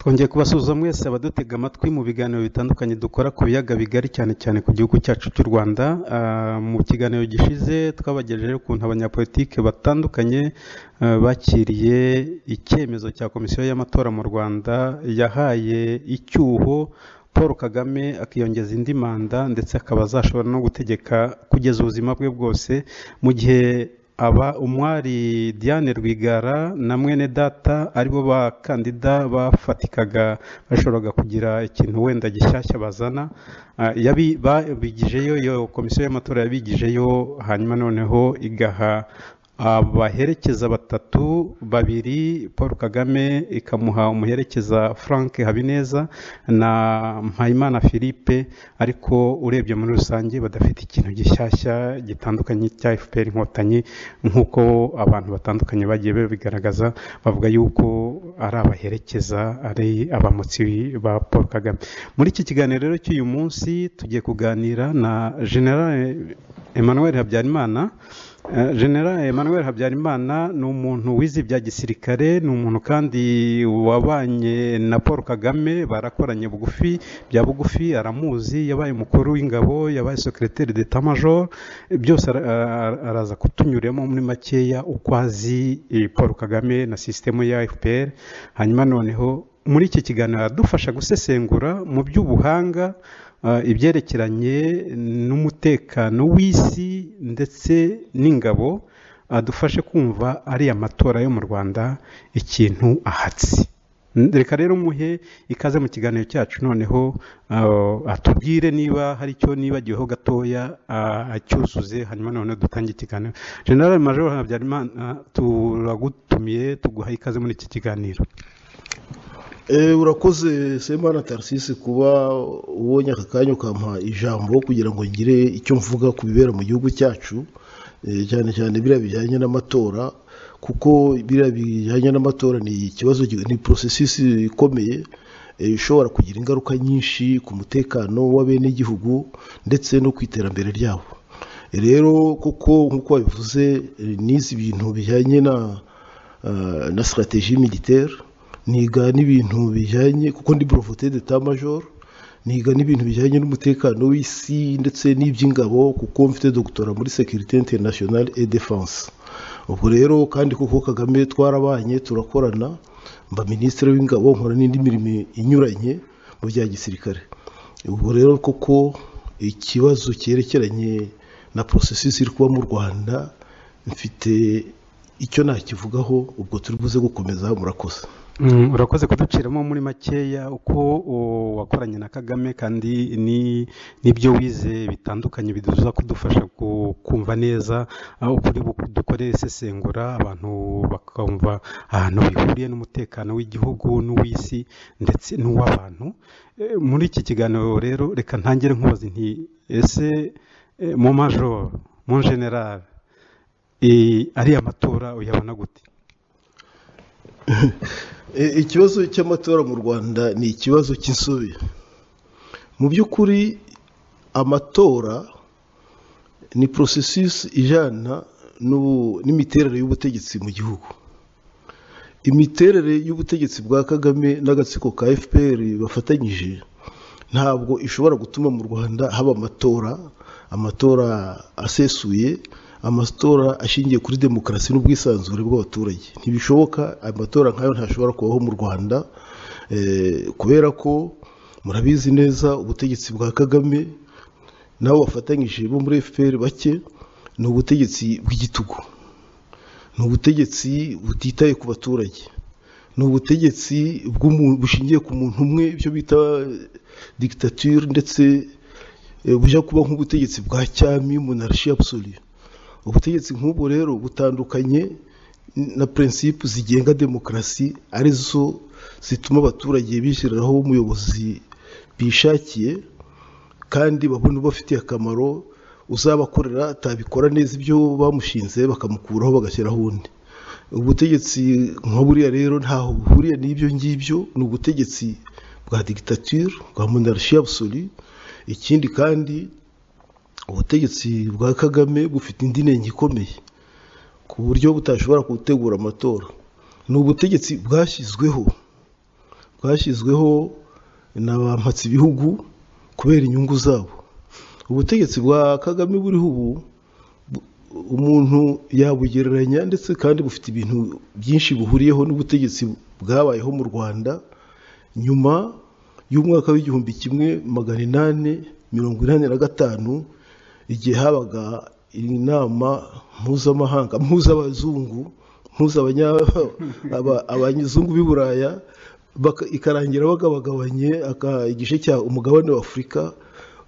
twongeye kubasuhuza mwese abadutega amatwi mu biganiro bitandukanye dukora ku biyaga bigari cyane cyane ku gihugu cyacu cy'u rwanda Ah, mu kiganiro gishize twabagejejeho ukuntu abanyapolitike batandukanye ah, bakiriye icyemezo cya komisiyo y'amatora mu rwanda yahaye icyuho paul kagame akiyongeza indi manda ndetse akaba azashobora no gutegeka kugeza ubuzima bwe bwose mu gihe aba umwari Diane Rwigara na mwene data aribo bakandida bafatikaga bashoboraga kugira ikintu wenda gishyashya bazana Ah, yabi babigijeyo iyo komisiyo y'amatora yabigijeyo hanyuma noneho igaha abaherekeza batatu babiri paul kagame ikamuha umuherekeza frank habineza na mpayimana philippe ariko urebye muri rusange badafite ikintu gishyashya gitandukanye cya fpr inkotanyi nk'uko abantu batandukanye bagiye babigaragaza bavuga yuko ari abaherekeza ari abamotsi ba paul kagame muri iki kiganiro rero cy'uyu munsi tugiye kuganira na general emmanuel habyarimana Eh, General Emmanuel Habyarimana ni umuntu wize ibya gisirikare ni umuntu kandi wabanye na Paul Kagame barakoranye bugufi bya bugufi aramuzi yabaye umukuru w'ingabo yabaye secrétaire d'état major byose ara- ara- araza kutunyuramo muri makeya uko azi eh, Paul Kagame na sisitemu ya FPR hanyuma noneho muri iki kiganiro aradufasha gusesengura mu by'ubuhanga ah, ibyerekeranye n'umutekano w'isi ndetse n'ingabo adufashe kumva ariya matora yo mu rwanda ikintu ahatsi reka rero muhe ikaze mu kiganiro cyacu noneho ah, atubwire niba hari icyo nibagiweho gatoya ah, acyuzuze hanyuma noneho dutange ikiganiro general major habyarimana turagutumiye tuguha ikaze muri iki kiganiro Eh, urakoze semana tarisisi kuba ubonye aka kanya ukampa ijambo kugira ngo ngire icyo mvuga ku bibera mu gihugu cyacu eh, cyane cyane biriya bijyanye n'amatora kuko biriya bijyanye n'amatora ni ikibazo gi- ni porosesisi ikomeye eh, ishobora kugira ingaruka nyinshi ku mutekano w'abenegihugu ndetse no ku iterambere ryabo rero kuko nk'uko babivuze eh, nize ibintu bijyanye na eh, na strategie militaire niga n'ibintu bijyanye kuko ndi breveté d'état major niga n'ibintu bijyanye n'umutekano w'isi ndetse n'iby'ingabo kuko mfite doctorat muri sécurité internationale et défense ubwo rero kandi kuko kagame twarabanye turakorana mba minisitiri w'ingabo nkora n'indi mirimo inyuranye mu bya gisirikare ubwo rero koko ikibazo cyerekeranye na porosesisi iri kuba mu rwanda mfite icyo nakivugaho ubwo turi buze gukomeza murakoze Mm, urakoze kuduciramo muri makeya uko o, wakoranye na kagame kandi ni n'ibyo wize bitandukanye biduza kudufasha ku- kumva neza aho ukuri dukore isesengura abantu bakumva ahantu bihuriye n'umutekano w'igihugu n'uw'isi ndetse n'uw'abantu Eh, muri iki kiganiro rero reka ntangire nkubaze nti ese eh, mu majoro mu general eh, ariya matora uyabona gute E, ikibazo cy'amatora mu rwanda ni ikibazo cy'insobe mu by'ukuri amatora ni porosesisi ijyana n'ubu- n'imiterere y'ubutegetsi mu gihugu imiterere y'ubutegetsi bwa kagame n'agatsiko ka fpr bafatanyije ntabwo ishobora gutuma mu rwanda haba amatora amatora asesuye amatora ashingiye kuri demokarasi n'ubwisanzure bw'abaturage ntibishoboka amatora nk'ayo ntashobora kubaho mu rwanda eh, kubera ko murabizi neza ubutegetsi bwa kagame nabo bafatanyije bo muri fpr bake ni ubutegetsi bw'igitugu ni ubutegetsi butitaye ku baturage ni ubutegetsi bw'umu- bushingiye ku muntu umwe ibyo bita dictature ndetse eh, bujya kuba nk'ubutegetsi bwa cyami monarchie absolue ubutegetsi nk'ubwo rero butandukanye na principe zigenga demokarasi arizo zituma abaturage bishyiriraho umuyobozi bishakiye kandi babona ubafitiye akamaro uzabakorera atabikora neza ibyo bamushinze bakamukuraho bagashyiraho undi ubutegetsi nka buriya rero ntaho buhuriye n'ibyo ngibyo ni ubutegetsi bwa dictature bwa monarchie absolue ikindi kandi ubutegetsi bwa kagame bufite indi nenge ikomeye ku buryo butashobora gutegura amatora ni ubutegetsi bwashyizweho rwashyizweho na ba mpatsibihugu kubera inyungu zabo ubutegetsi bwa kagame buriho ubu bu- umuntu yabugereranya ndetse kandi bufite ibintu byinshi buhuriyeho n'ubutegetsi bwabayeho mu rwanda nyuma y'umwaka w'igihumbi kimwe magana inani mirongo inani na gatanu igihe habaga inama mpuzamahanga mpuzabazungu mpuzabanya- aba- abanyazungu b'i buraya baka- ikarangira bagabagabanye aka- igice cya umugabane w'afurika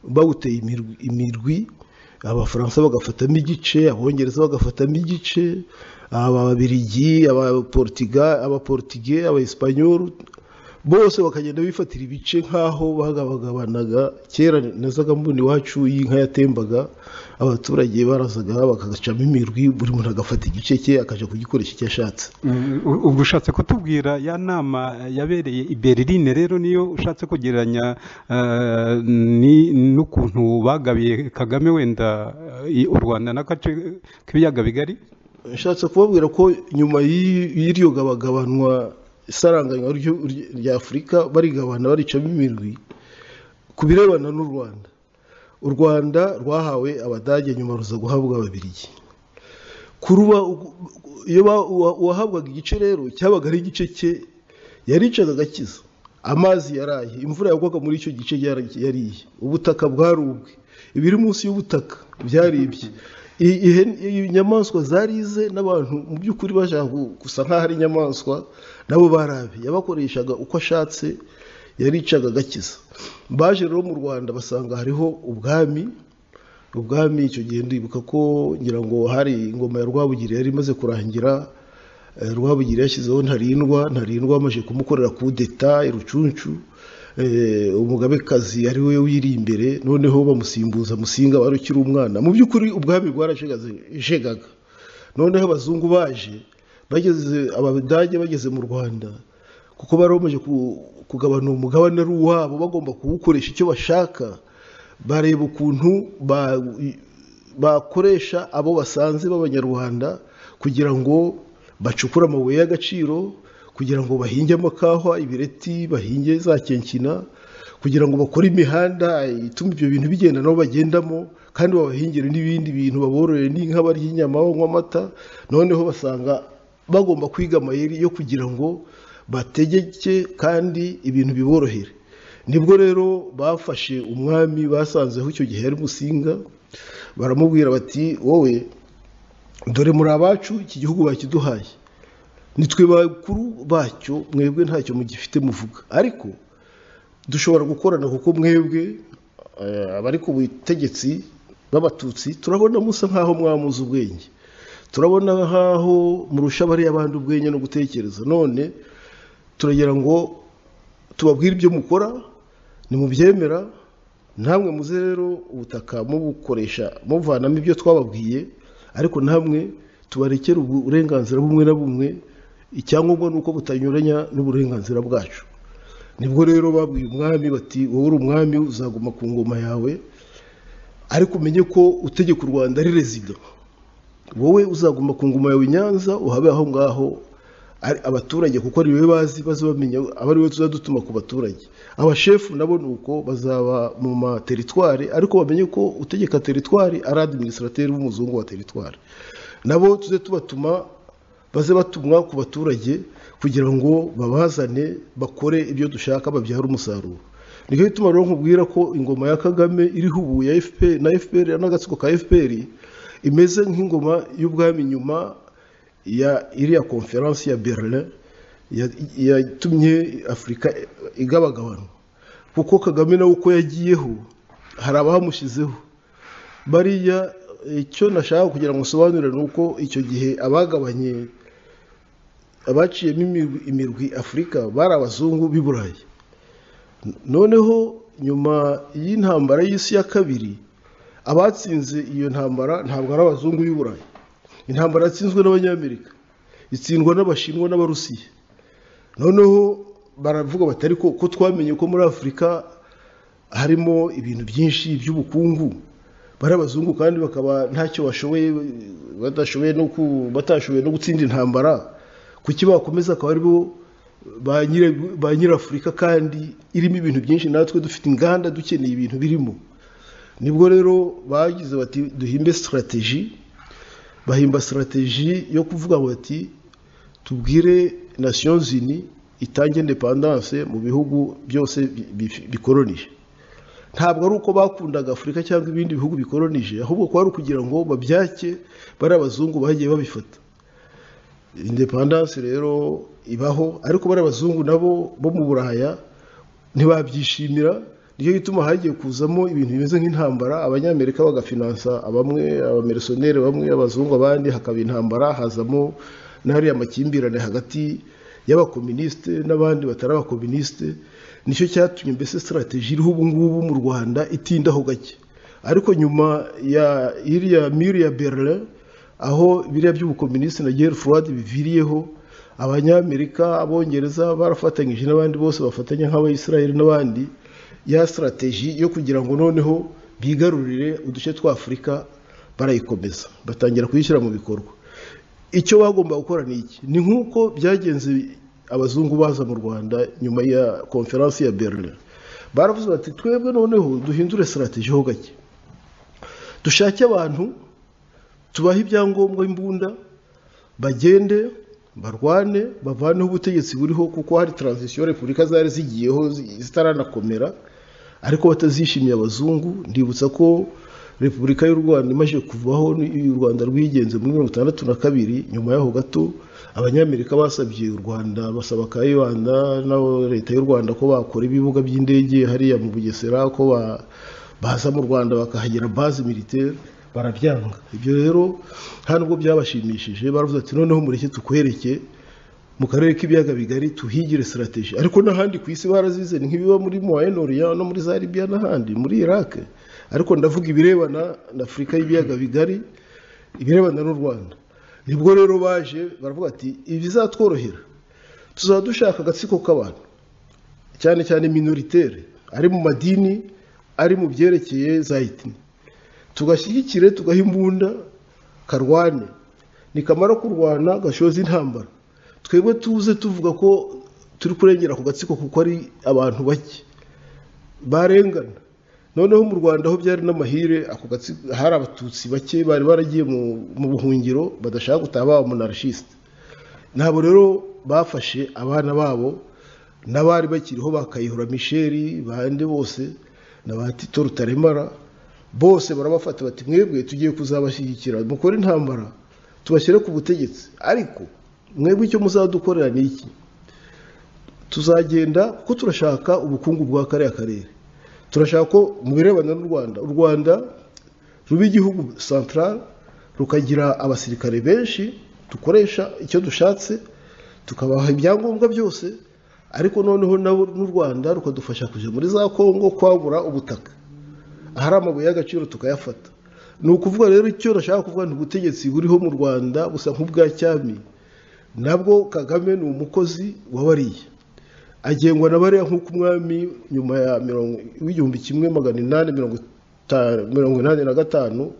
bawuteye imirwi- imirwi abafaransa bagafatamo igice abongereza bagafatamo igice ababirigi abaportiga abaportige abaespanyolu bose bakagenda bifatira ibice nk'aho bagabagabanaga kera nazaga mbona iwacu y'inka yatembaga abaturage barazaga bagacamo imirwi buri muntu agafata igice cye akaja kugikoresha icyo ashatse Mm, u- ubwo ushatse kutubwira ya nama yabereye i berlin rero niyo ushatse kugereranya eh, ni- n'ukuntu bagabiye kagame wenda eh, u rwanda n'agace k'ibiyaga bigari nshatse kubabwira ko nyuma y'i- y'iryo gabagabanwa isaranganywa ry'u- ry- rya afurika barigabana baricamo imirwi ku birebana n'u rwanda u rwanda rwahawe abadage nyuma ruza guhabwa ababirigi kuruba iyo ba- uwa- uwahabwaga igice rero cyabaga ari igice cye yaricaga agakiza amazi yaraye imvura yagwaga muri icyo gice yara- yariye ubutaka bwarubwe ibiri munsi y'ubutaka byaribye I- ihe- inyamaswa zarize n'abantu mu by'ukuri bashaka gu- gusa nk'aho ari inyamaswa nabo barabi yabakoreshaga uko ashatse yaricaga agakiza baje rero mu rwanda basanga hariho ubwami ubwami icyo gihe ndibuka ko ngira ngo hari ingoma ya rwabugiri yari imaze kurangira eh, rwabugiri yashyizeho ntarindwa ntarindwa bamaze kumukorera kudeta rucuncu umugabekazi ari we wiri imbere noneho bamusimbuza musinga wari ukiri umwana mu by'ukuri ubwami bwarashegaga noneho abazungu baje bageze abadage bageze mu rwanda kuko bari bamaze ku- kugabana umugabane ari uwabo bagomba kuwukoresha icyo bashaka bareba ukuntu ba- bakoresha abo basanze b'abanyarwanda kugira ngo bacukure amabuye y'agaciro kugira ngo bahinge amakahwa ibireti bahinge za kenkina kugira ngo bakore imihanda ituma ibyo bintu bigenda nabo bagendamo kandi babahingire n'ibindi bintu babororere n'inka barya inyama banywa amata noneho basanga bagomba kwiga amayeri yo kugira ngo bategeke kandi ibintu biborohere nibwo rero bafashe umwami basanzeho icyo gihe yari musinga baramubwira bati wowe dore muri abacu iki gihugu bakiduhaye nitwe bakuru bacyo mwebwe ntacyo mugifite muvuga ariko dushobora gukorana kuko mwebwe eh, abari ku butegetsi b'abatutsi turabona musa nk'aho mwamuze ubwenge turabona nk'aho murusha bariya abandi ubwenge no gutekereza none turagira ngo tubabwire ibyo mukora nimubyemera namwe muze rero ubutaka mubukoresha muvanamo ibyo twababwiye ariko namwe tubarekere uburenganzira bumwe na bumwe icyangombwa ni uko butanyuranya n'uburenganzira bwacu nibwo rero babwiye umwami bati wowe uri umwami uzaguma ku ngoma yawe ariko umenye ko utegeka u rwanda ari rezida wowe uzaguma ku ngoma yawe i nyanza uhabe aho ngaho ari abaturage kuko ari wowe bazi baze bamenya aba ari wowe tuzadutuma ku baturage abashefu nabo ni uko bazaba mu materitwari ariko bamenye ko utegeka teritwari ari administrateri w'umuzungu wa teritwari nabo tuze tubatuma baze batumwa ku baturage kugira ngo babazane bakore ibyo dushaka babyare umusaruro nicyo gituma rero nkubwira ko ingoma ya kagame iriho ubu ya FPR na FPR n'agatsiko ka FPR imeze nk'ingoma y'ubwami nyuma ya iriya konferansi ya Berlin ya- yatumye Afurika igabagabana kuko Kagame nawe uko yagiyeho hari abamushyizeho bariya icyo nashaka kugira ngo nsobanure ni uko icyo gihe abagabanye abaciyemo imirwi, imirwi afurika bari abazungu b'i burayi noneho nyuma y'intambara y'isi ya kabiri abatsinze iyo ntambara ntabwo ari abazungu b'i burayi intambara yatsinzwe n'abanyamerika itsindwa n'abashinwa n'abarusiya noneho baravuga bati ariko ko twamenye ko muri afurika harimo ibintu byinshi by'ubukungu bari abazungu kandi bakaba ntacyo bashoboye badashoboye no ku- batashoboye no gutsinda intambara kuki bakomeza akaba aribo ba nyira- ba nyirafurika kandi irimo ibintu byinshi natwe dufite inganda dukeneye ibintu birimo nibwo rero bagize bati duhimbe sitarateji bahimba sitarateji yo kuvuga bati tubwire nations unies itange independance mu bihugu byose bi- bi- bikoronije ntabwo ari uko bakundaga afurika cyangwa ibindi bihugu bikoronije ahubwo kwari ukugira ngo babyake bari abazungu bagiye babifata independance rero ibaho ariko bari abazungu nabo bo mu buraya ntibabyishimira nicyo gituma hagiye kuzamo ibintu bimeze nk'intambara abanyamerika bagafinansa bamwe abamerisoneri bamwe abazungu abandi hakaba intambara hazamo n'ahariya amakimbirane hagati y'abakominisite n'abandi batari abakominisite nicyo cyatumye mbese sitarateji iriho ubu ngubu mu rwanda itindaho gake ariko nyuma ya iriya miri ya berlin aho biriya by'ubukominisiti na geri fuwadi biviriyeho abanyamerika abongereza barafatanyije n'abandi bose bafatanya nk'abayisiraheli n'abandi ya sitarateji yo kugira ngo noneho bigarurire uduce twa afurika barayikomeza batangira kuyishyira mu bikorwa icyo bagomba gukora ni iki ni nk'uko byagenze abazungu baza mu rwanda nyuma ya konferansi ya berlin baravuze bati twebwe noneho duhindure sitarateji ho gake dushake abantu tubahe ibyangombwa imbunda bagende barwane bavaneho ubutegetsi buriho kuko hari taranzisiyo repubulika zari zigiyeho zi- zitaranakomera ariko batazishimiye abazungu ndibutsa ko repubulika y'u rwanda imaze kuvaho ni- u rwanda rwigenze muri mirongo itandatu na kabiri nyuma y'aho gato abanyamerika basabye u rwanda basaba kayibanda na leta y'u rwanda ko bakora ibibuga by'indege hariya mu bugesera ko ba- baza mu rwanda bakahagira base militaire barabyanga ibyo rero nta nubwo byabashimishije baravuze ati noneho mureke tukwereke mu karere k'ibiyaga bigari tuhigire sitarateji ariko n'ahandi ku isi barazize ni nk'ibiba muri moyenoriya no muri za libiya n'ahandi muri iraq ariko ndavuga ibirebana na afurika y'ibiyaga bigari ibirebana n'u rwanda nibwo rero baje baravuga ati ibizatworohera tuzaba dushaka agatsiko k'abantu cyane cyane minoritere ari mu madini ari mu byerekeye za itini tugashyigikire tugaha imbunda karwane nikamara kurwana gashoza intambara twebwe tuze tuvuga ko turi kurengera ku gatsiko kuko ari abantu bake barengana noneho mu rwanda aho byari n'amahire ako gatsiko hari abatutsi bake bari baragiye mu, mu buhungiro badashaka gutaha baba monarchisite ntabwo rero bafashe abana babo n'abari bakiriho ba kayihura misheri bande bose na ba tito rutaremara bose barabafata bati mwebwe tugiye kuzabashyigikira mukore intambara tubashyire ku butegetsi ariko mwebwe icyo muzadukorera ni iki tuzagenda kuko turashaka ubukungu bwa kariya karere turashaka ko mu birebana n'u rwanda u rwanda ruba igihugu central rukagira abasirikare benshi dukoresha icyo dushatse tukabaha ibyangombwa byose ariko noneho nabo n'u rwanda rukadufasha kujya muri za kongo kwagura ubutaka ahari amabuye y'agaciro tukayafata ni ukuvuga rero icyo nashaka kuvuga ni ubutegetsi buriho mu rwanda busa nk'ubwa cyami nabwo kagame ni umukozi wabariye agengwa na bariya nk'uko umwami nyuma ya mirongo w'igihumbi kimwe magana inani mirongo ita- mirongo inani na gatanu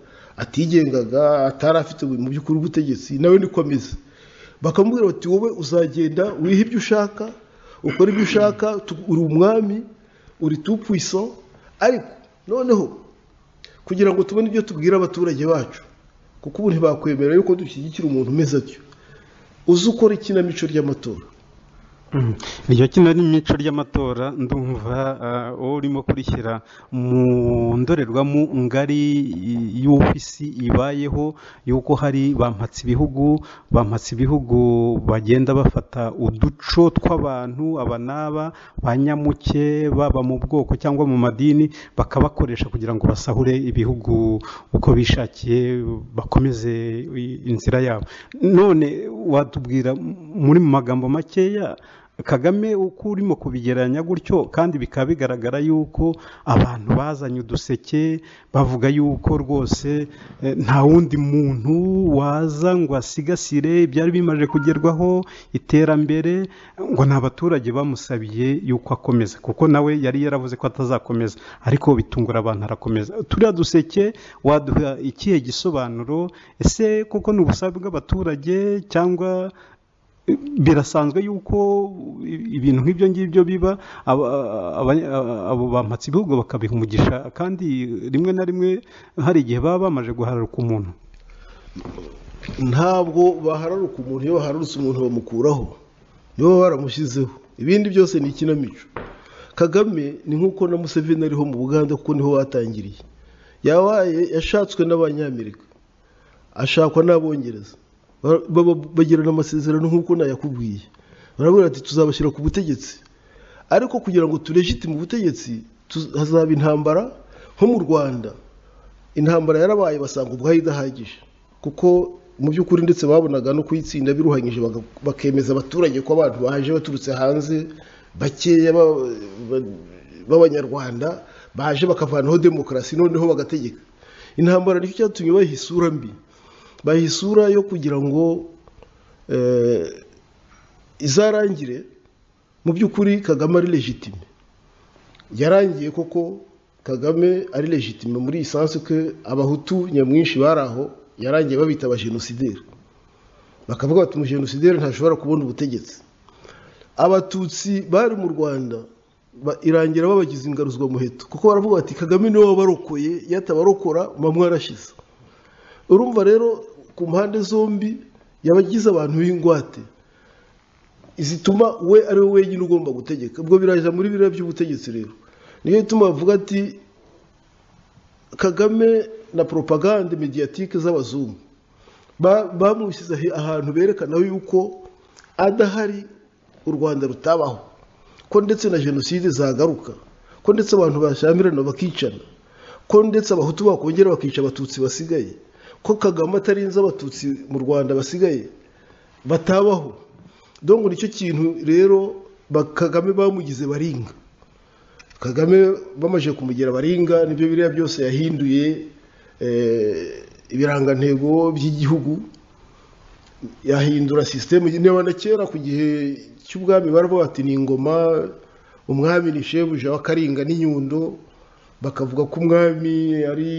atigengaga atari afite mu by'ukuri ubutegetsi nawe niko ameze bakamubwira bati wowe uzagenda wiha ibyo ushaka ukora ibyo ushaka tu- uri umwami uri tu puissant ariko noneho kugira ngo tubone ibyo tubwira abaturage bacu kuko ubu ntibakwemera yuko dushyigikira umuntu umeze atyo uzi ukora ikinamico ry'amatora Mhm. iryo kino ni imico ry'amatora ndumva ah, wowe urimo kurishyira mu ndorerwamo ngari i- y'uko isi ibayeho y'uko hari bampatse ibihugu bampatse ibihugu bagenda bafata uduco tw'abantu aba n'aba ba nyamuke baba mu bwoko cyangwa mu madini bakabakoresha kugira ngo basahure ibihugu uko bishakiye bakomeze i- inzira yabo none watubwira m- muri mu magambo makeya kagame uko urimo kubigereranya gutyo kandi bikaba bigaragara yuko abantu bazanye uduseke bavuga yuko rwose eh, nta wundi muntu waza ngo asigasire ibyari bimaze kugerwaho iterambere ngo ni abaturage bamusabiye yuko akomeza kuko nawe yari yaravuze ko atazakomeza ariko bitungura abantu arakomeza turiya duseke waduha ikihe gisobanuro ese kuko ni ubusabe bw'abaturage cyangwa birasanzwe yuko ibintu nk'ibyo ngibyo biba aba- aba- abo bampatse ibihugu bakabiha umugisha kandi rimwe na rimwe hari igihe baba bamaze guhararuka umuntu ntabwo bahararuka umuntu iyo bahararutse umuntu bamukuraho niyo baba baramushyizeho ibindi byose ni ikinamico kagame ni nk'uko na museveni ariho mu buganda kuko niho watangiriye yabaye yashatswe n'abanyamerika ashakwa n'abongereza Ba- ba- bagirana amasezerano nk'uko nayakubwiye barabwira ati tuzabashyira ku butegetsi ariko kugira ngo turejite mu butegetsi tu- hazaba intambara nko mu rwanda intambara yarabaye basanga ubwayo idahagije kuko mu by'ukuri ndetse babonaga no kuyitsinda biruhanyije baga- bakemeza abaturage ko abantu baje baturutse hanze bakeya ba- ba- b'abanyarwanda baje bakavanaho demokarasi noneho bagategeka intambara nicyo cyatumye bayiha isura mbi bayiha isura yo kugira ngo eh, izarangire mu by'ukuri kagame ari legitime yarangiye koko kagame ari legitime muri iyi sansi ko abahutu nyamwinshi bari aho yarangiye babita abajenosideri bakavuga bati umujenosideri ntashobora kubona ubutegetsi abatutsi bari mu rwanda ba- irangira babagize ingaruzwa muheto kuko baravuga bati kagame niwe wabarokoye iyo atabarokora muba mwarashize urumva rero ku mpande zombi yabagize abantu b'ingwate zituma we ari we wenyine ugomba gutegeka ubwo biraza muri biriya by'ubutegetsi rero niyo ituma bavuga ati kagame na propagande mediatike z'abazungu ba- bamushyize ahe- ahantu berekana yuko adahari u rwanda rutabaho ko ndetse na jenoside zagaruka ko ndetse abantu bashyamirana bakicana ko ndetse abahutu bakongera bakica abatutsi basigaye ko kagame atarinze abatutsi mu rwanda basigaye batabaho dongo nicyo kintu rero ba- kagame bamugize baringa kagame bamaze kumugira baringa nibyo biriya byose yahinduye eh, ibirangantego by'igihugu yahindura sisitemu niba na kera ku gihe cy'ubwami baravuga bati ni ingoma umwami ni shebuja w'akaringa n'inyundo bakavuga ko umwami ari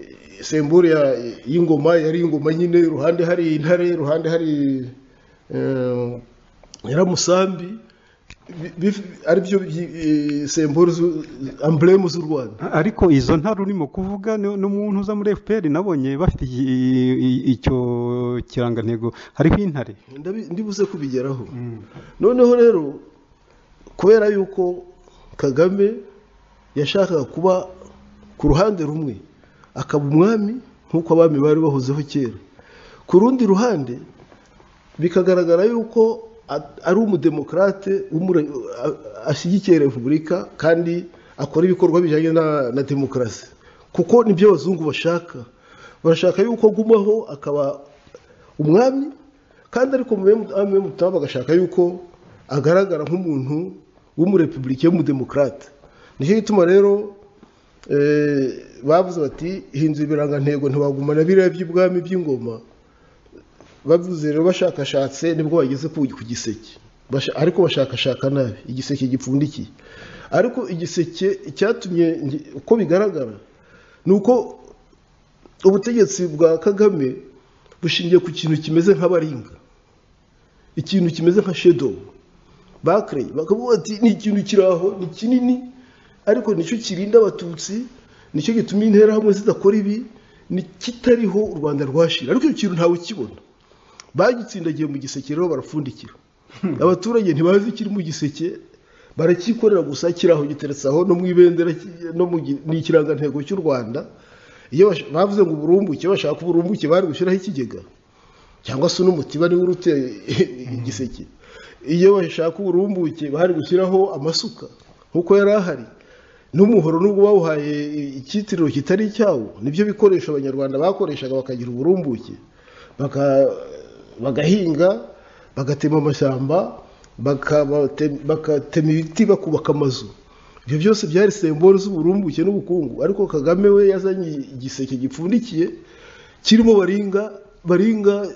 eh, sembure ya- y'ingoma yari ingoma nyine iruhande hari intare iruhande hari eh, nyiramusambi bi- bi- ari byo byi- eh, sembore z'u- amburemu z'u rwanda ariko izo ntara urimo kuvuga ni- n'umuntu uza muri fpr nabonye bafite i- i- i- icyo kirangantego hariho intare Ndabi- ndibuze kubigeraho noneho rero kubera yuko kagame yashakaga kuba ku ruhande rumwe akaba umwami nk'uko abami bari bahozeho kera ku rundi ruhande bikagaragara yuko a- ari umudemokarate w'umure- a- ashyigikiye repubulika kandi akora ibikorwa bijyanye na, na demokarasi kuko nibyo abazungu bashaka barashaka yuko agumaho akaba umwami kandi ariko mu bamwe mutaha bagashaka yuko agaragara nk'umuntu w'umurepublike w'umudemokarate nicyo gituma rero eh, bavuze bati hindura ibirangantego ntibagumana biriya by'ubwami by'ingoma bavuze rero bashakashatse nibwo bageze ku ku giseke Basha- ariko bashakashaka nabi igiseke gipfundikiye ariko igiseke icyatumye nge- uko bigaragara ni uko ubutegetsi bwa kagame bushingiye ku kintu kimeze nk'abaringa ikintu kimeze nka shedowu bakereye bakavuga bati ni ikintu kiri aho ni kinini ariko nicyo kirinda abatutsi nicyo gituma interahamwe zidakora ibi ni kitariho u rwanda rwashira ariko icyo kintu ntawe ukibona bagitsindagiye mu giseke rero barapfundikira abaturage ntibazi ikiri mu giseke baracyikorera gusa kiraho giteretse aho no mu ibendera ki- no mu gi- ni ikirangantego cy'u rwanda iyo bash- bavuze ngo uburumbuke bashaka uburumbuke bari gushyiraho ikigega cyangwa se n'umutiba niwe uruteye igiseke iyo bashaka uburumbuke bari gushyiraho amasuka nk'uko yari ahari n'umuhoro n'ubwo bawuhaye icyitiriro kitari icyawo nibyo bikoresho abanyarwanda bakoreshaga bakagira uburumbuke baka- bagahinga bagatema amashyamba bakabate- bagatema ibiti bakubaka amazu ibyo byose byari sembore z'uburumbuke n'ubukungu ariko kagame we yazanye igiseke gipfundikiye kirimo baringa baringa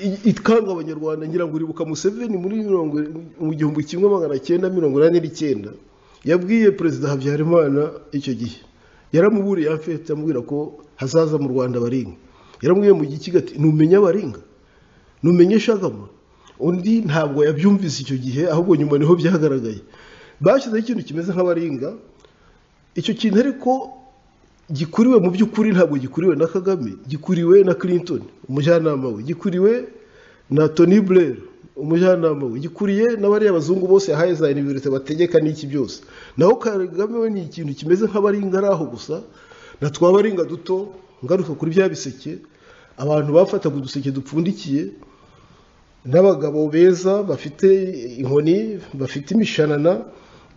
i- ikanga abanyarwanda ngira ngo uribuka museveni muri mirongo mu gihumbi kimwe magana cyenda mirongo inani n'icyenda yabwiye perezida habyarimana icyo gihe yaramuburiye afite amubwira ko hazaza mu rwanda baringa yaramubwiye mu gikiga ati ntumenya baringa numenye shagama undi ntabwo yabyumvise icyo gihe ahubwo nyuma niho byagaragaye bashyizeho ikintu kimeze nk'abaringa icyo kintu ariko gikuriwe mu by'ukuri ntabwo gikuriwe na kagame gikuriwe na clinton umujyanama we gikuriwe na tony blair umujyanama we gikuriye na bariya bazungu bose yahaye za univerite bategeka n'iki byose naho kagame we ni ikintu kimeze nk'abaringa ari aho gusa na twabaringa duto ngaruka kuri bya biseke abantu bafataga uduseke dupfundikiye n'abagabo beza bafite inkoni bafite imishanana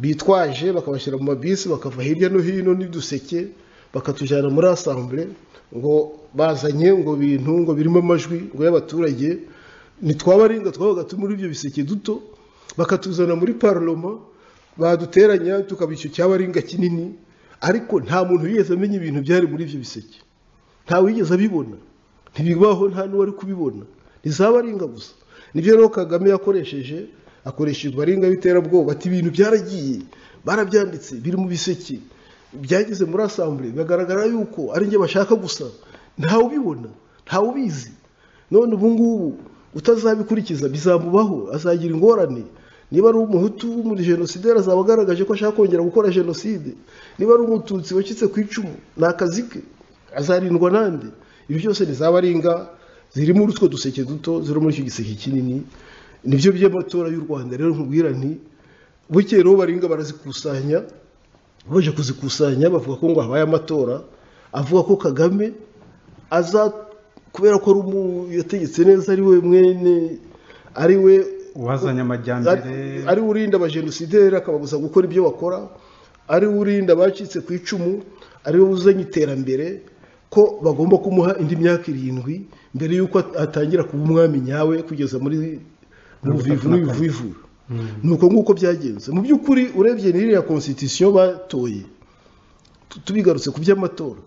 bitwaje bakabashyira mu mabisi bakava hirya no hino n'uduseke bakatujyana muri asambure ngo bazanye ngo bintu ngo birimo amajwi ngo y'abaturage ntitwabaringa twabaga turi muri ibyo biseke duto bakatuzana muri parloma baduteranya tukaba icyo cyabaringa kinini ariko nta muntu wigeze amenya ibintu byari muri ibyo biseke ntawe wigeze abibona ntibibaho nta n'uwari kubibona ntizabaringa gusa nibyo rero kagame yakoresheje akoresheje baringa b'iterabwoba ati ibintu byaragiye barabyanditse biri mu biseke byageze muri asambure bigaragara yuko ari njye bashaka gusa ntawe ubibona ntawe ubizi none ubu ngubu utazabikurikiza bizamubaho azagira ingorane niba ari umuhutu w'umujenosideri azaba agaragaje ko ashaka kongera gukora jenoside niba ari umututsi wacitse ku icumu ni akazi ke azarindwa nande ibi byose ntizabaringa ziri muri utwo duseke duto ziri muri icyo giseke kinini nibyo by'amatora y'u rwanda rero nkubwira nti bukeye rero baringa barazikusanya baje kuzikusanya bavuga ko ngo habaye amatora avuga ko kagame aza kubera ko yategetse neza ari we mwene ari we uwazanye amajyambere ari we urinda abajenosideri akababuza gukora ibyo bakora ari we urinda abacitse ku icumu ari we uzanye iterambere ko bagomba kumuha indi myaka irindwi mbere y'uko atangira kuba umwami nyawe kugeza muri ruvivu n'ibivuvu ni uko nguko byagenze mu by'ukuri urebye n'iriya konstitusiyo batoye tubigarutse ku by'amatora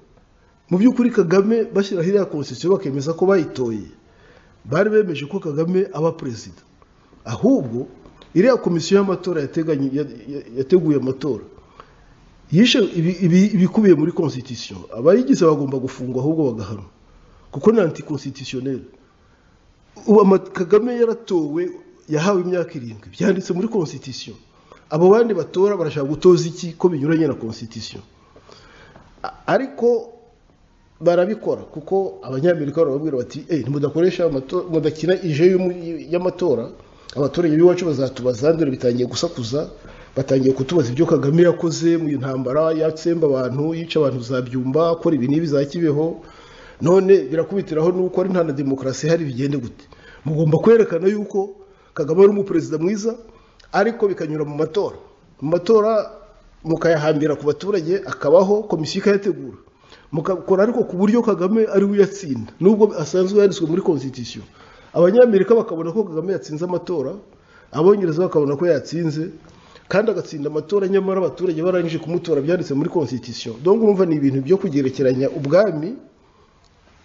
mu by'ukuri kagame bashyiraho iriya konstitusiyo bakemeza ko bayitoye bari bemeje ko kagame aba perezida ahubwo iriya komisiyo y'amatora yateguye amatora yishe ibikubiye muri konstitusiyo abayigize bagomba gufungwa ahubwo bagahanwa kuko ni anti konstitusiyoneri kagame yaratowe yahawe imyaka irindwi byanditse muri konstitusiyo abo bandi batora barashaka gutoza iki ko binyuranye na konstitusiyo ariko barabikora kuko abanyamerika barababwira bati eee mudakoresha mudakina ije y'amatora abaturage b'iwacu bazatubaza dore bitangiye gusakuza batangiye kutubaza ibyo kagame yakoze mu ntambara yatsemba abantu yica abantu zabyumba akora ibi n'ibi za kibeho none birakubitiraho nuko ari nta na demokarasi ihari bigende gute mugomba kwerekana yuko kagame ari umuperezida mwiza ariko bikanyura mu matora mu matora mukayahambira ku baturage akabaho komisiyo ikayategura mukakora ariko ku buryo kagame ari we uyatsinda nubwo asanzwe yanditswe muri konstitusiyo abanyamerika bakabona ko kagame yatsinze amatora abongereza bakabona ko yatsinze kandi agatsinda amatora nyamara abaturage barangije kumutora byanditse muri konstitusiyo dongo urumva ni ibintu byo kugerekeranya ubwami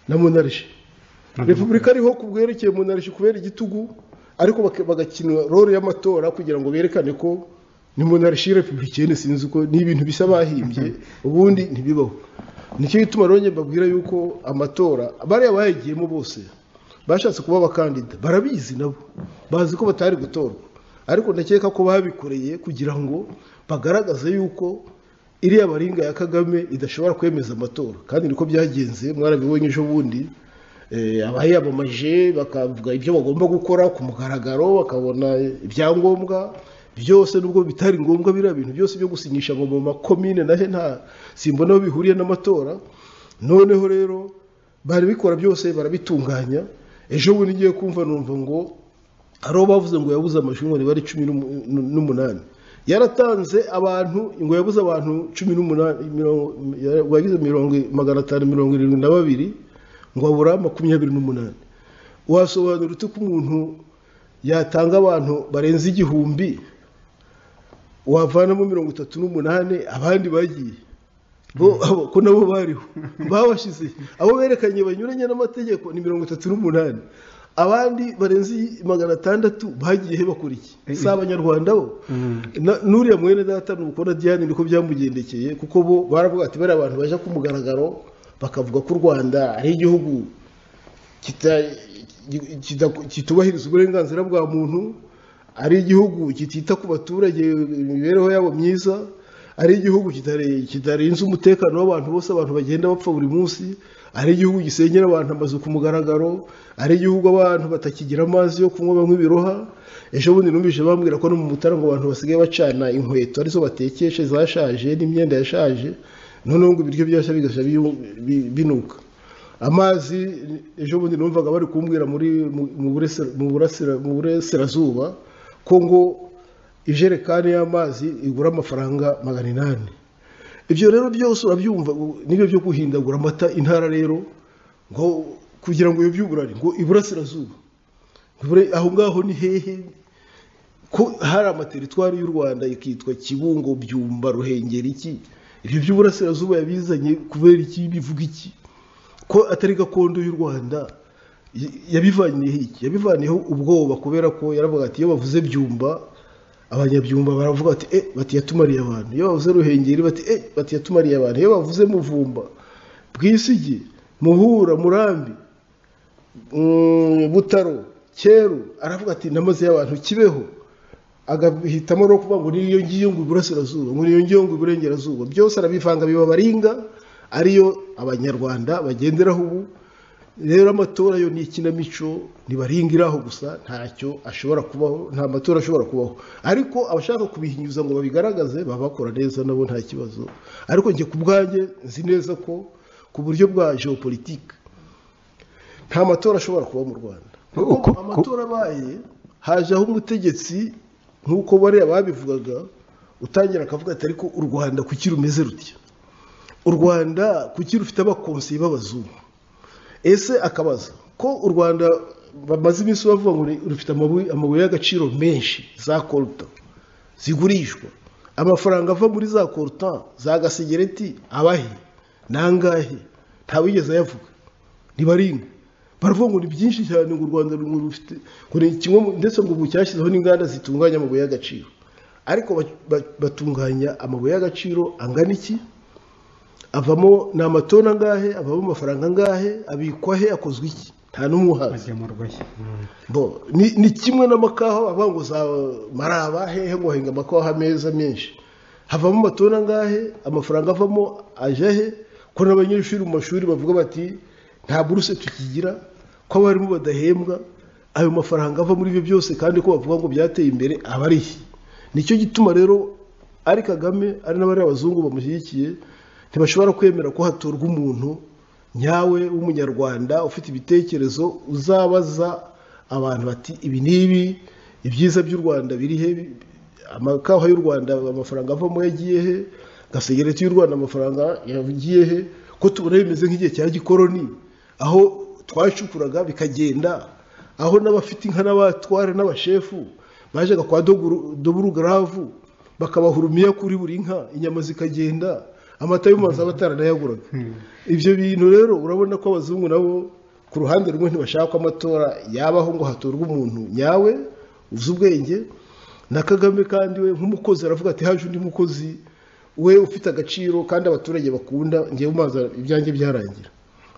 na monarshi repubulika ariho ku bwerekeye monarshi kubera igitugu ariko bagakina role y'amatora kugira ngo berekane ko ni monarshi repubulika sinzi uko ni ibintu bisa bahimbye ubundi ntibibaho nicyo gituma rero mbabwira yuko amatora bariya bayagiyemo bose bashatse kuba abakandida barabizi nabo bazi ko batari gutorwa ariko ndakeka ko babikoreye kugira ngo bagaragaze yuko iriya baringa ya kagame idashobora kwemeza amatora kandi niko byagenze mwarabibonye ejo bundi abayamamaje bakavuga ibyo bagomba gukora ku mugaragaro bakabona ibyangombwa byose nubwo bitari ngombwa biriya bintu byose byo gusinyisha ngo mu makomine nahe nta simbona aho bihuriye n'amatora noneho rero bari bikora byose barabitunganya ejo bundi ngiye kumva numva ngo hari uwo bavuze ngo yabuze amajwi ngo nibare cumi n'umunani yaratanze abantu ngo yabuze abantu cumi n'umunani wagize mirongo magana atanu mirongo irindwi na babiri ngo abura makumyabiri n'umunani wasobanura ute ko umuntu yatanga abantu barenze igihumbi wavanamo mirongo itatu n'umunani abandi bagiye ko nabo bariho babashyize abo berekanye banyuranye n'amategeko ni mirongo itatu n'umunani abandi barenze magana atandatu bagiye he bakora iki si abanyarwanda bo n'uriya mwene data ni ukubona diane niko byamugendekeye kuko bo baravuga ati bariya abantu bajya ku mugaragaro bakavuga ko u rwanda ari igihugu kida- kitubahiriza uburenganzira bwa muntu ari igihugu kitita ku baturage imibereho yabo myiza ari igihugu kitare- kitarinze umutekano w'abantu bose abantu bagenda bapfa buri munsi ari igihugu gisenyera abantu amazu ku mugaragaro ari igihugu abantu batakigira amazi yo kunywa banywa ibiroha ejo bundi numvise bambwira ko no mu mutaramo abantu basigaye bacana inkweto arizo batekesha zashaje n'imyenda yashaje noneho ngo ibiryo byose bigashya biyu- bi- binuka amazi ejo bundi numvaga bari kumbwira muri mu- mu burasira- mu burasira- mu burasirazuba ko ngo ijerekani y'amazi igura amafaranga magana inani ibyo rero byose urabyumva u- nibyo byo guhindagura amata intara rero ngo kugira ngo ibyuburare ngo iburasirazuba Bure- aho ngaho ni hehe ko hari amateritwari y'u rwanda ikitwa kibungo byumba ruhengeri iki ibyo by'uburasirazuba yabizanye kubera iki bivuga iki ko atari gakondo y'u rwanda y- yabivaniyeho iki yabivaniyeho ubwoba kubera ko yaravuga ati iyo bavuze byumba abanyabyumba baravuga bati e bati yatumariye abantu iyo bavuze ruhengeri bati e bati yatumariye abantu iyo bavuze muvumba bwisigi muhura murambi mm, butaro cyeru aravuga ati namaze y'abantu kibeho agahitamo no kuvuga ngo niyo ngiyo ngo iburasirazuba ngo niyo ngiyo ngo iburengerazuba byose arabivanga biba baringa ariyo abanyarwanda bagenderaho ubu rero amatora yo ni ikinamico ntibaringiraho gusa ntacyo ashobora kubaho nta matora ashobora kubaho ariko abashaka kubihinyuza ngo babigaragaze baba bakora neza nabo nta kibazo ariko njye ku bwanjye nzi neza ko ku buryo bwa geopolitique nta matora ashobora kuba mu rwanda Uko- kuko ku- amatora abaye hajeho umutegetsi nk'uko bariya babivugaga utangira akavuga ati ariko u rwanda kuki rumeze rutya u rwanda kuki rufite abakonseye b'abazungu ese akabaza ko u rwanda bamaze iminsi bavuga ngo ni- rufite amabuye amabuye y'agaciro menshi za koruta zigurishwa amafaranga ava muri za koruta za gasigereti abahe ni angahe ntawigeze ayavuga ntibaringa baravuga ngo ni byinshi cyane ngo u rwanda ngo rufite ngo ni kimwe mu- ndetse ngo ubu cyashyizeho n'inganda zitunganya amabuye y'agaciro ariko ba- ba- batunganya amabuye y'agaciro angana iki avamo ni amatoni angahe avamo amafaranga angahe abikwa he akozwe iki nta n'umwe uhazi agemurwa he? Mm. Bo, ni, ni kimwe n'amakawa avuga ngo za maraba hehe ngo henga amakawa meza menshi havamo amatoni angahe amafaranga avamo aje he ko n'abanyeshuri mu mashuri bavuga bati nta buruse tukigira ko abarimu badahembwa ayo mafaranga ava muri ibyo byose kandi ko bavuga ngo byateye imbere aba ari he nicyo gituma rero ari kagame ari n'abariya abazungu bamushyigikiye ntibashobora kwemera ko hatorwa umuntu nyawe w'umunyarwanda ufite ibitekerezo uzabaza abantu bati ibi n'ibi ibyiza by'u rwanda biri he amakawa y'u rwanda amafaranga avamo yagiye he gasegereti y'u rwanda amafaranga yagiye he ko tubona bimeze nk'igihe cya gikoroni aho twacukuraga bikagenda aho n'abafite inka n'abatware n'abashefu bajyaga kwa Doguru- doburugaravu bakabahurumiya kuri buri nka inyama zikagenda amata y'umazi aba ataranayaguraga ibyo bintu rero urabona ko abazungu nabo ku ruhande rumwe ntibashaka ko amatora yabaho ngo hatorwe umuntu nyawe uzi ubwenge na kagame kandi we nk'umukozi aravuga ati haje undi mukozi we ufite agaciro kandi abaturage bakunda ngewe umazi ibyanjye byarangira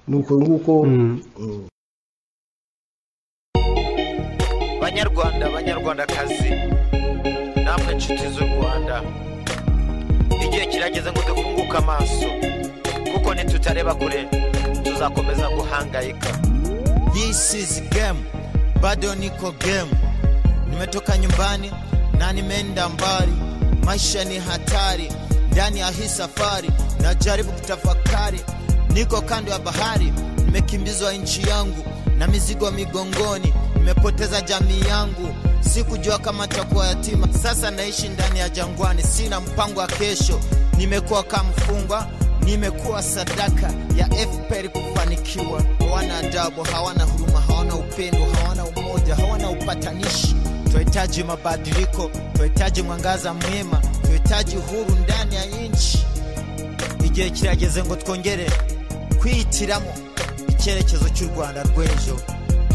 ni uko nguko Mm. mm. banyarwanda banyarwandakazi namwe nshuti z'u rwanda igihe kirageze ngo dufunguke amaso kuko nitutareba kure tuzakomeza guhangayika This is game bado niko game, nimetoka nyumbani na nimeenda mbali. Maisha ni hatari, ndani ya hii safari najaribu kutafakari. Niko kando ya bahari, nimekimbizwa nchi yangu na mizigo migongoni, nimepoteza jamii yangu, sikujua kama takuwa yatima. Sasa naishi ndani ya jangwani, sina mpango wa kesho, nimekuwa kama mfungwa nimekuwa sadaka ya FPR kufanikiwa. Hawana adabu, hawana huruma, hawana upendo, hawana umoja, hawana upatanishi. Tunahitaji mabadiliko, tunahitaji mwangaza mwema, tunahitaji huru ndani ya nchi. Igihe kirageze ngo twongere kwihitiramo icyerekezo cy'u Rwanda rw'ejo.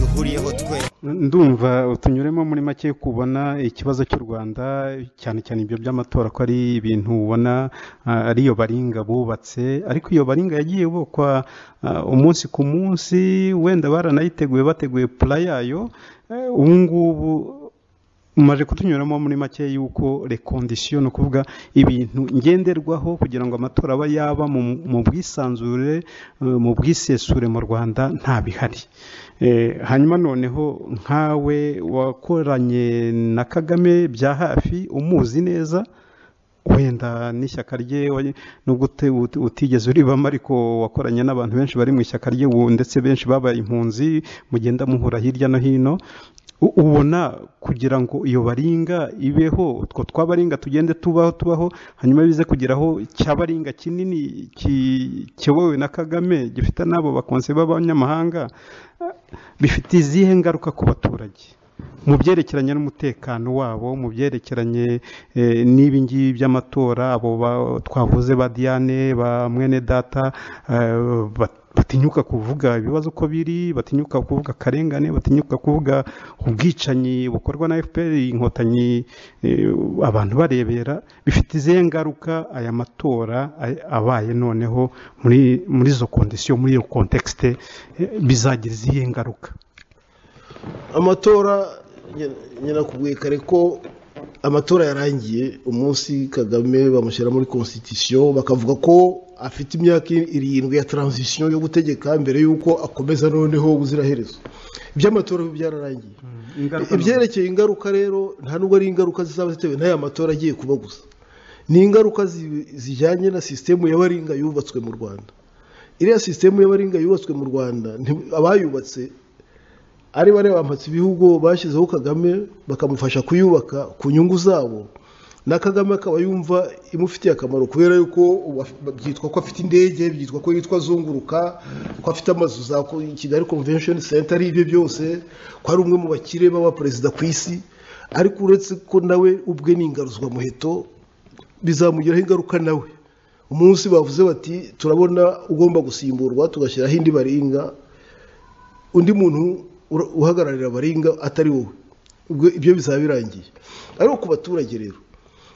duhuriyeho twe ndumva tunyuremo muri make kubona ikibazo cy'u rwanda cyane cyane ibyo by'amatora ko ari ibintu ubona ah, ari iyo baringa bubatse ariko iyo baringa yagiye yubakwa ah, umunsi ku munsi wenda baranayiteguye bateguye pula yayo eh, ubu ngubu mumaje kutunyuramo muri make y'uko rekondisiyo ni ukuvuga ibintu ngenderwaho kugira ngo amatora aba yaba mu- mu bwisanzure eh, mu bwisesure mu rwanda nta bihari Eh, hanyuma noneho nkawe wakoranye na kagame bya hafi umuzi neza wenda n'ishyaka rye wa- nubwo uti- uti- utigeze uribamo ariko wakoranye n'abantu benshi bari mu ishyaka rye ubu ndetse benshi babaye impunzi mugenda muhura hirya no hino u- ubona kugira ngo iyo baringa ibeho utwo twabaringa tugende tubaho tubaho hanyuma bize kugeraho cyabaringa kinini ki- kiyobowe na kagame gifite n'abo bakonse b'abanyamahanga bifite izihe ngaruka ku baturage mu byerekeranye n'umutekano wabo mu byerekeranye eh, n'ibi ngibi by'amatora abo ba- twavuze ba diane ba mwene data eh, ba- batinyuka kuvuga ibibazo uko biri batinyuka kuvuga akarengane batinyuka kuvuga ubwicanyi bukorwa na fpr inkotanyi eh, abantu barebera bifite izihe ngaruka aya matora ay- abaye noneho muri muri izo kondisiyo muri iyo kontekisite bizagira izihe ngaruka amatora nyirakubwiye kare ko amatora yarangiye umunsi kagame bamushyira muri constitution bakavuga ko afite imyaka irindwi ya transition yo gutegeka mbere y'uko akomeza noneho ubuziraherezo iby'amatora biba byararangiye ibyerekeye ingaruka rero nta nubwo ari ingaruka zizaba zitewe n'aya matora agiye kuba gusa ni ingaruka zi- zijyanye na sisitemu y'abaringa yubatswe mu rwanda iriya sisitemu y'abaringa yubatswe mu rwanda nti- abayubatse ari bariya bampatse ibihugu bashyizeho kagame bakamufasha kuyubaka ku nyungu zabo na kagame akaba yumva imufitiye akamaro kubera yuko ubu af- byitwa ko afite indege byitwa ko yitwa azunguruka ko afite amazu za ko- kigali convention center ari ibye byose ko ari umwe mu bakire b'abaperezida ku isi ariko uretse ko nawe ubwe ni ingaruzwamuheto bizamugiraho ingaruka nawe umunsi bavuze bati turabona ugomba gusimburwa tugashyiraho indi baringa undi muntu ura- uhagararira abaringa atari wowe ubwo ibyo bizaba birangiye ariko ku baturage rero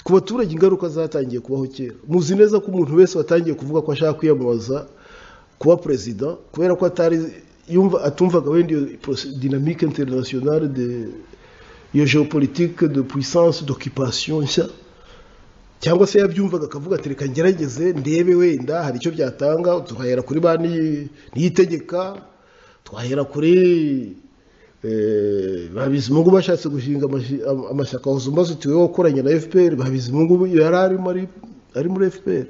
ku baturage ingaruka zatangiye kubaho kera muzi neza ko umuntu wese watangiye kuvuga ko ashaka kwiyamamaza kuba perezida kubera ko atari yumva atumvaga wenda iyo proce- dynamique internationale de iyo géopolitique de puissance d'occupation nshya cyangwa se yabyumvaga akavuga ati reka ngerageze ndebe wenda hari icyo byatanga tuhahera kuri ba ni- niyitegeka twahera kuri eh, babizimungu bashatse gushinga amashi- am- amashyaka wazumbaza uti wowe wakoranye na fpr babizimungu yari arimo ari- ari muri fpr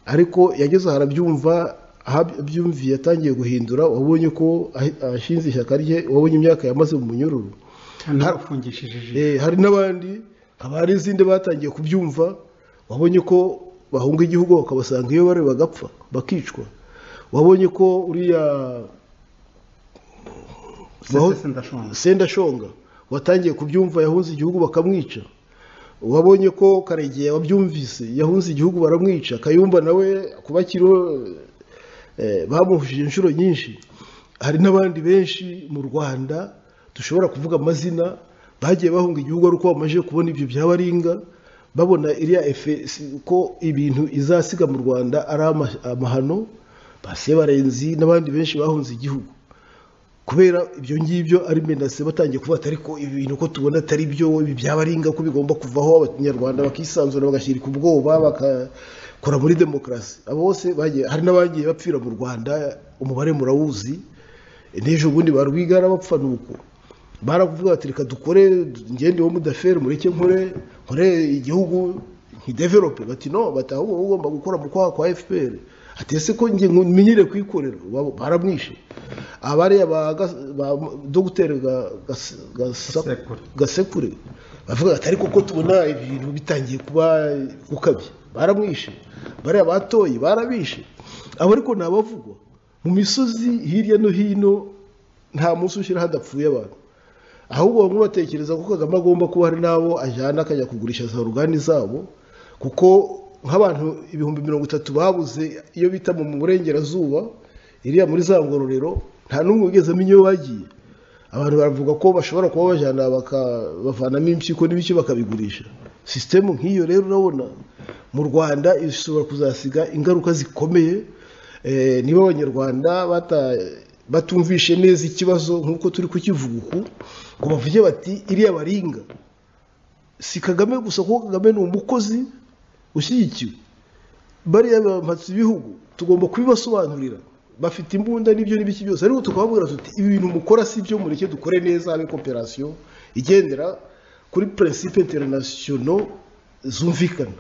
ariko yageze aho arabyumva aho abyumviye yatangiye guhindura wabonye ko ahi- ashinze ishyaka rye wabonye imyaka yamaze mu munyururu ntarafungishije ijisho Eh, hari n'abandi haba hari izindi batangiye kubyumva wabonye ko bahunga igihugu bakabasanga iyo bari bagapfa bakicwa wabonye ko uriya sesese ndashonga sendashonga watangiye kubyumva yahunze igihugu bakamwica wabonye ko karegeya wabyumvise yahunze igihugu baramwica kayumba nawe kuba kiriho eh, bamuhuje inshuro nyinshi hari n'abandi benshi mu rwanda dushobora kuvuga amazina bagiye bahunga igihugu ari uko bamaze kubona ibyo byabaringa babona iriya efe si- ko ibintu izasiga mu rwanda ari ama- amahano basebarenzi n'abandi benshi bahunze igihugu kubera ibyo ngibyo ari menase batangiye kuvuga ati ariko ibi bintu ko tubona atari byo ibi byabaringa ko bigomba kuvaho abanyarwanda bakisanzura bagashyirika ubwoba bakakora muri demokarasi abo bose bagiye hari n'abagiye bapfira mu rwanda umubare murawuzi n'ejo bundi ba rwigara bapfa nuko baravuga bati reka dukore ngende wo mudaferi mureke nkore nkore igihugu nkidevelope bati no bati ahubwo wowe ugomba gukora mu kwaha kwa fpr ati ese ko njye nku- menyere kwikorera Ba- baramwishe abariya ba Gas- ba dogiteri Ga- Gas- Gasa- Gasekure. gasekure bavuga ati ariko ko tubona ibintu bitangiye kuba gukabye baramwishe bariya batoye barabishe abo ariko ni abavugwa mu misozi hirya no hino nta munsi ushyira hadapfuye abantu ahubwo bamwe batekereza ko kagame agomba kuba hari n'abo ajyana akajya kugurisha za urugani zabo kuko nk'abantu ibihumbi mirongo itatu babuze iyo bita mu burengerazuba iriya muri za ngororero nta n'umwe wigeze amenya iyo bagiye abantu baravuga ko bashobora kuba bajyana baka- bavanamo impyiko n'ibiki bakabigurisha sisitemu nk'iyo rero urabona mu rwanda ishobora kuzasiga ingaruka zikomeye Eh, niba abanyarwanda bata- batumvishe neza ikibazo nk'uko turi kukivuga uku ngo bavuge bati iriya baringa si kagame gusa kuko kagame ni umukozi ushyigikiwe bariya bampatse ibihugu tugomba kubibasobanurira bafite imbunda n'ibyo n'ibiki byose ariko tukababwira tuti ibi bintu mukora si byo mureke dukore neza habe koperasiyo igendera kuri prinsipe interinasiyono zumvikana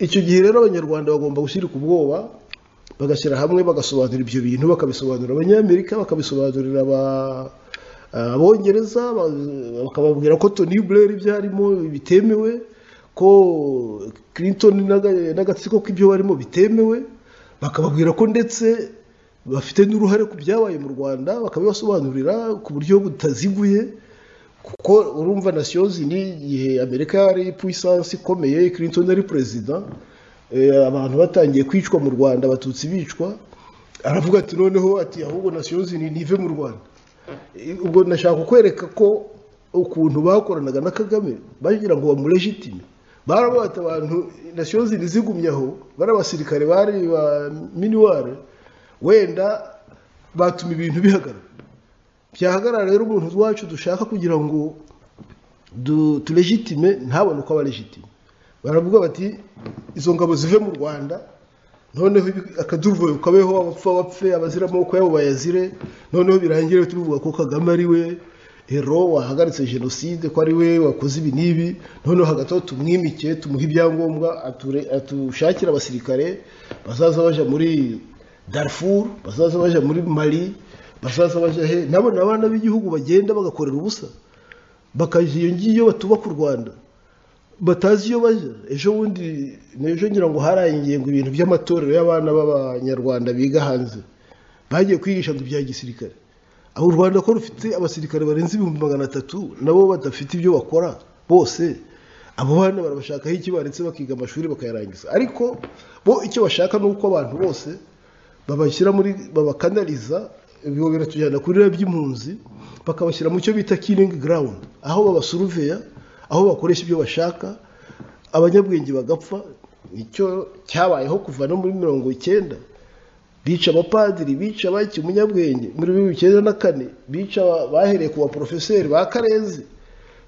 icyo gihe rero abanyarwanda bagomba gushyirwa ubwoba bagashyira hamwe bagasobanura ibyo bintu bakabisobanurira abanyamerika bakabisobanurira aba- abongereza ba- bakababwira ko tony blair ibyarimo bitemewe ko clinton n'aga- n'agatsiko k'ibyo barimo bitemewe bakababwira ko ndetse bafite n'uruhare ku byabaye mu rwanda bakabibasobanurira ku buryo butaziguye kuko urumva nasiyo zindi igihe amerika yari puissance ikomeye clinton ari perezida eh, abantu batangiye kwicwa mu rwanda abatutsi bicwa aravuga ati noneho ati ahubwo nasiyo zindi ntive mu rwanda Eh, ubwo nashaka kwereka ko ukuntu bakoranaga na kagame bagira ngo bamuregitime barabata abantu nasiyo zindi zigumye aho bari abasirikare bari ba minuware wenda batuma ibintu bihagarara byahagarara rero umuntu wacu dushaka kugira ngo du- tulegitime ntabone uko aba legitime baravuga bati izo ngabo zive mu rwanda noneho ibi- akaduruvayo kabeho abapfa bapfe abazira amaboko yabo bayazire noneho birangire tubivuga ko kagame ari we hero wahagaritse jenoside ko ari we wakoze ibi n'ibi noneho hagati aho tumwimike tumuhe ibyangombwa ature- atushakire abasirikare bazaza baja muri darfur bazaza baja muri mali bazaza baja he nabo ni abana b'igihugu bagenda bagakorera ubusa bakaja iyo ngiyo batubaka u rwanda batazi iyo bajya ejo bundi n'ejo ngira ngo harangiye ngo ibintu by'amatorero y'abana b'abanyarwanda biga hanze bagiye kwigisha ngo ibya gisirikare aho u rwanda ko rufite abasirikare barenze ibihumbi magana atatu nabo badafite ibyo bakora bose abo bana barabashakaho iki baretse bakiga amashuri bakayarangiza ariko bo icyo bashaka ni uko abantu bose babashyira muri babakanaliza ibyo biratujyana kuri rero by'impunzi bakabashyira mu cyo bita killing ground aho babasuruveya aho bakoresha ibyo bashaka abanyabwenge bagapfa nicyo cyabayeho kuva no muri mirongo icyenda bica abapadiri bica baki umunyabwenge muri bibiri icyenda na kane bica aba- bahereye ku baporofeseri ba karezi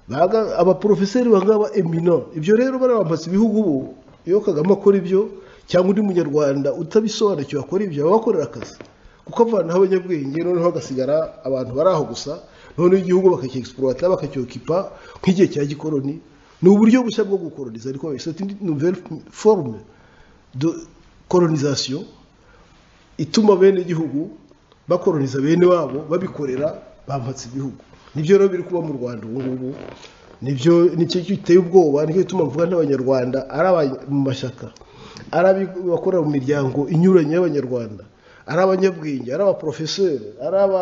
Baga- abaporofeseri bangaba emina ibyo rero barabambatse ibihugu ubu iyo kagame akora ibyo cyangwa undi munyarwanda utabisobanukiwe akora ibyo aba akorera akazi kuko avanaho abanyabwenge noneho hagasigara abantu bari aho gusa noneho igihugu bakacyegisipurata bakacyokipa nk'igihe cya gikoroni ni uburyo bushya bwo gukoroniza ariko iseti nouvelle forme de colonisation ituma bene igihugu bakoroniza bene wabo babikorera bambatse ibihugu nibyo rero biri kuba mu rwanda ubu ngubu nibyo nicyo giteye ubwoba nicyo gituma mvuga n'abanyarwanda ari aba- mu mashyaka ari abakorera mu miryango inyuranye y'abanyarwanda ari abanyabwenge ari abaporofeseri ari aba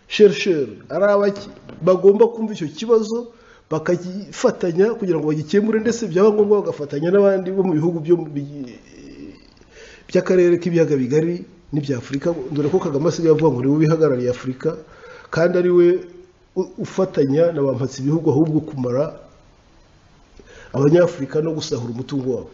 sherisheri ari abaki bagomba kumva icyo kibazo bakagifatanya kugira ngo bagikemure ndetse byaba ngombwa bagafatanya n'abandi bo mu bihugu byo mu bi- by'akarere k'ibiyaga bigari n'iby'afurika dore ko kagame asigaye avuga ngo niwe ubihagarariye afurika kandi ari we u- ufatanya na ba mpatsi ibihugu ahubwo kumara abanyafurika no gusahura umutungo wabo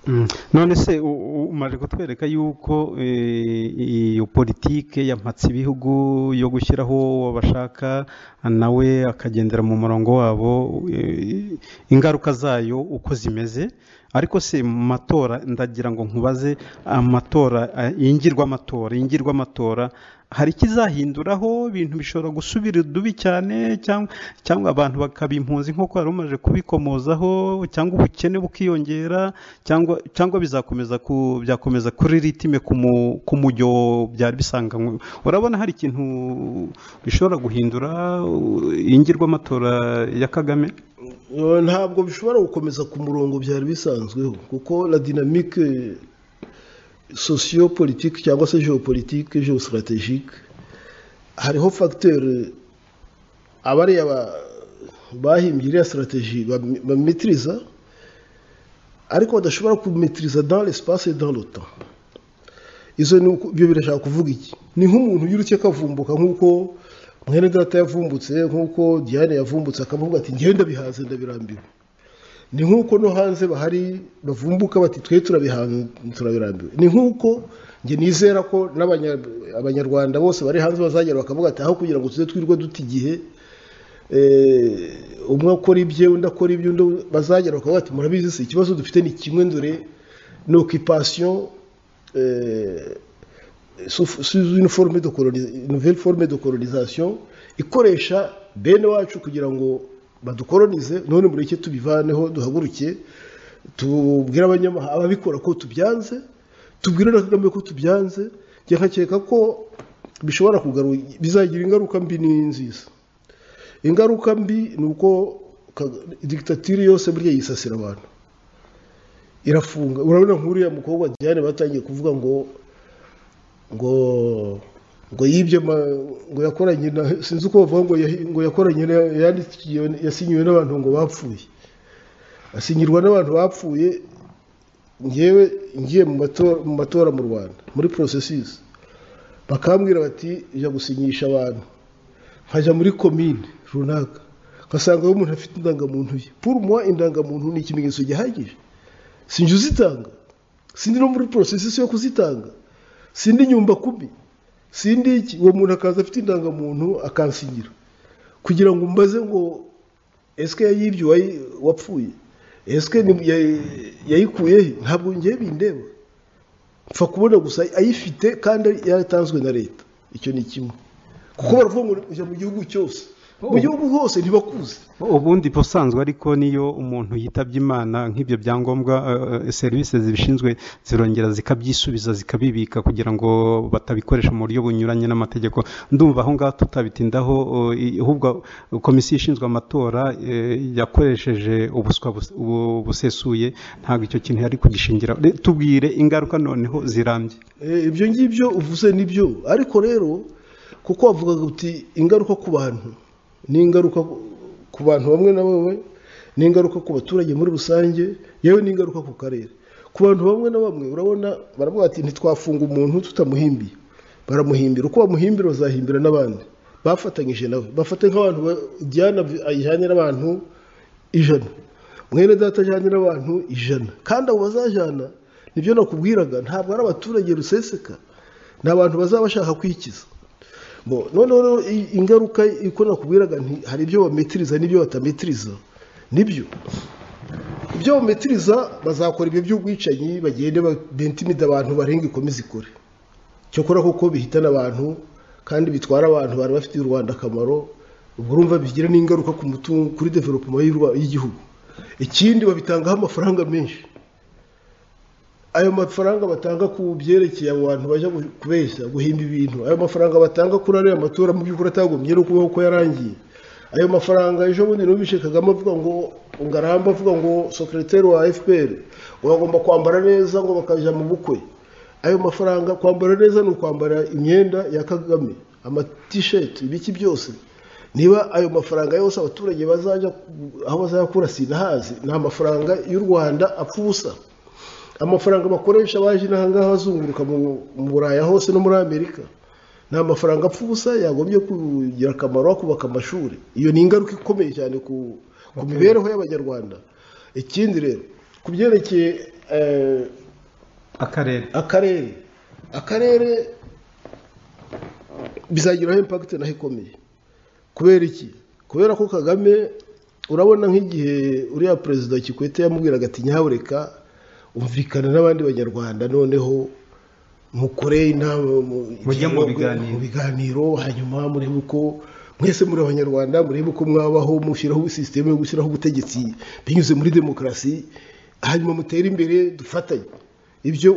Mm. none se u- u- umaze kutwereka yuko eh, iyo politike yampatse ibihugu yo gushyiraho abashaka nawe akagendera mu murongo wabo eh, ingaruka zayo uko zimeze ariko se mu matora ndagira ngo nkubaze amatora eh, iyingirwa amatora iyingirwa amatora hari ikizahinduraho ibintu bishobora gusubira udubi cyane cyangwa cyangwa abantu bakaba impunzi nk'uko wari umaze kubikomozaho cyangwa ubukene bukiyongera cyangwa cyangwa bizakomeza ku byakomeza kuri ritime ku mu- ku mujyo byari bisanganywe urabona hari ikintu bishobora guhindura ingirwa amatora ya kagame Eh, ntabwo bishobora gukomeza ku murongo byari bisanzweho kuko la dynamique sociopolitique cyangwa se geopolitique geostratégique hariho facteur abariya ba- bahimbye iriya stratégie bam- bamitiriza ariko badashobora kumitiriza dans l'espace et dans le temps izo ni uku- ibyo birashaka kuvuga iki ni nk'umuntu yirutse akavumbuka nk'uko mwene data yavumbutse nk'uko diane yavumbutse akavuga ati ngende ndabihanze ndabirambiwe ni nk'uko no hanze bahari bavumbuka bati twe turabirambiwe ni nk'uko njye nizera ko n'abanya- abanyarwanda bose bari hanze bazagera bakavuga ati aho kugira ngo tuze twirwe duta igihe eh, umwe akora ibye undi akora ibye undi bazagera bakavuga ati murabizi se ikibazo dufite ni kimwe dore ni okipasiyo sous sous une forme de coloni- nouvelle forme de colonisation ikoresha bene wacu kugira ngo badukolonize none muri iki tubivaneho duhaguruke tubwire abanyamahanga ababikora ko tubyanze tubwire na kagame ko tubyanze njye nkakeka ko bishobora kugaru bizagira ingaruka mbi n'inziza ingaruka mbi ni uko Kaga- digitatiri yose burya yisasira abantu irafunga urabona nk'uriya mukobwa diane batangiye kuvuga ngo ngo ngo yibye ma- ngo yakoranye na sinzi uko bavuga ngo yahi- ngo yakoranye na yandikiwe yasinyiwe n'abantu ngo bapfuye asinyirwa n'abantu bapfuye ngewe ngiye mu matora mu matora mu Rwanda muri processes bakambwira bati jya gusinyisha abantu nkajya muri komine runaka ngasanga uwo umuntu afite indangamuntu ye pour moi indangamuntu ni ikimenyetso gihagije sinjye uzitanga sindi no muri processes yo kuzitanga sindi nyumba kubi sindi iki uwo muntu akaza afite indangamuntu akansigira kugira ngo mbaze ngo esike yayibye uwayi- wapfuye esike ni- ya- yayikuye he ntabwo ngiye bindeba mfa kubona gusa ayifite kandi yaratanzwe na leta icyo ni kimwe kuko baravuga ngo ujya mu gihugu cyose mu gihugu hose ntibakuze ubundi ubusanzwe ariko niyo umuntu yitabye imana nk'ibyo byangombwa eh, serivisi zibishinzwe zirongera zikabyisubiza zikabibika kugira ngo batabikoresha mu buryo bunyuranye n'amategeko ndumva aho ngaho tutabitindaho eh, i- ahubwo komisiyo ishinzwe amatora eh, yakoresheje ubuswa bus- bu- busesuye ntabwo icyo kintu yari kugishingira Re- tubwire ingaruka noneho zirambye Eh, ibyo ngibyo uvuze nibyo ariko rero kuko wavugaga uti ingaruka ku bantu ni ingaruka ku bantu bamwe na bamwe ni ingaruka ku baturage muri rusange yewe ni ingaruka ku karere ku bantu bamwe na bamwe urabona baravuga ati ntitwafunga umuntu tutamuhimbiye baramuhimbira uko bamuhimbira bazahimbira n'abandi bafatanyije nawe bafata nk'abantu ba- Diane ayijyanye n'abantu ijana mwene data ajyanye n'abantu ijana kandi abo bazajyana nibyo nakubwiraga ntabwo ari abaturage ruseseka ni abantu bazaba bashaka kwikiza Bo, noneho rero i- ingaruka iko nakubwiraga nti hari ibyo bametiriza n'ibyo batametiriza nibyo ibyo bametiriza bazakora ibyo by'ubwicanyi bagende ba- bentimida abantu barenga ikomeze ikore cyokora kuko bihitana abantu kandi bitwara abantu bari bafitiye u rwanda akamaro ubwo urumva bigira n'ingaruka ku mutungo kuri development y'u Rwa- y'igihugu ikindi babitangaho amafaranga menshi ayo mafaranga batanga ku byerekeye abo bantu bajya gu- kubeshya guhimba ibintu ayo mafaranga batanga kuri ariya matora mu by'ukuri atagombye no kubaho ko yarangiye ayo mafaranga ejo bundi numvishe kagame avuga ngo ungaramba avuga ngo secrétaire wa fpr uragomba kwambara neza ngo bakajya mu bukwe ayo mafaranga kwambara neza ni ukwambara imyenda ya kagame amatisheti ibiki byose niba ayo mafaranga yose abaturage bazajya aho bazayakura sinahazi ni amafaranga y'u rwanda apfa ubusa amafaranga bakoresha baje n'ahangaha bazunguruka mu mu buraya hose no muri amerika ni amafaranga apfa ubusa yagombye kugira akamaro bakubaka amashuri iyo ni ingaruka ikomeye cyane ku ku mibereho y'abanyarwanda ikindi rero ku byerekeye eh, akarere akarere akarere bizagiraho impakiti naho ikomeye kubera iki kubera ko kagame urabona nk'igihe uriya perezida kikwete yamubwiraga ati nyabureka umvikana n'abandi banyarwanda noneho mukore inama mu- Mujye mu biganiro." mu biganiro hanyuma murebe uko mwese muri abanyarwanda murebe uko mwabaho mushyiraho sisiteme yo gushyiraho ubutegetsi binyuze muri demokarasi hanyuma mutere imbere dufatanye ibyo